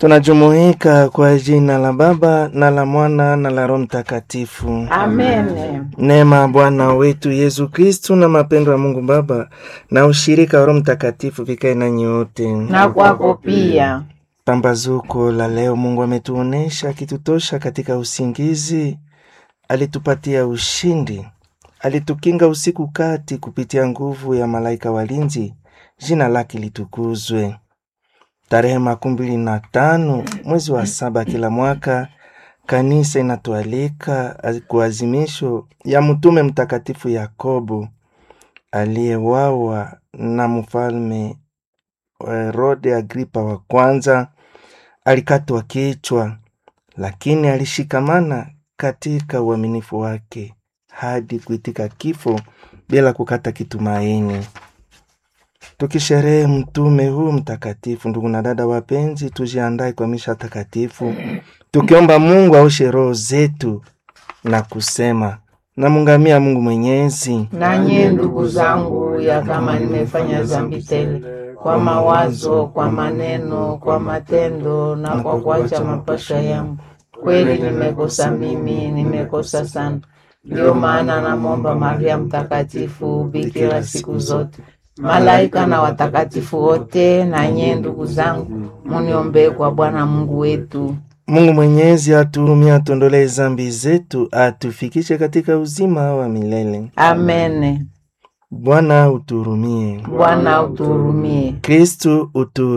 Tunajumuika kwa jina la Baba na la Mwana na la Roho Mtakatifu. Amen. Neema ya Bwana wetu Yesu Kristu na mapendo ya Mungu Baba na ushirika wa Roho Mtakatifu vikae nanyi wote. Na kwako pia. Pambazuko la leo, Mungu ametuonesha akitutosha katika usingizi, alitupatia ushindi, alitukinga usiku kati kupitia nguvu ya malaika walinzi. Jina lake litukuzwe. Tarehe makumi mbili na tano mwezi wa saba kila mwaka kanisa inatualika kuazimisho ya mtume mtakatifu Yakobo aliyewawa na mfalme Herode Agripa wa kwanza. Alikatwa kichwa, lakini alishikamana katika uaminifu wake hadi kuitika kifo bila kukata kitumaini. Tukisherehe mtume huu mtakatifu, ndugu na dada wapenzi, tujiandae kwa misha takatifu, tukiomba Mungu aoshe roho zetu na kusema namungamia Mungu Mwenyezi. Nanye ndugu zangu, ya kama nimefanya dhambi tele kwa mawazo, kwa maneno, kwa matendo na kwa kuacha mapasha yangu, kweli nimekosa mimi, nimekosa sana. Ndiyo maana namwomba Maria Mtakatifu, bikira siku zote, malaika na watakatifu wote, na nyie ndugu zangu, muniombee kwa Bwana Mungu wetu. Mungu Mwenyezi atuhurumie, atuondolee zambi zetu, atufikishe katika uzima wa milele. Amene. Bwana utuhurumie. Bwana utuhurumie. Kristu utu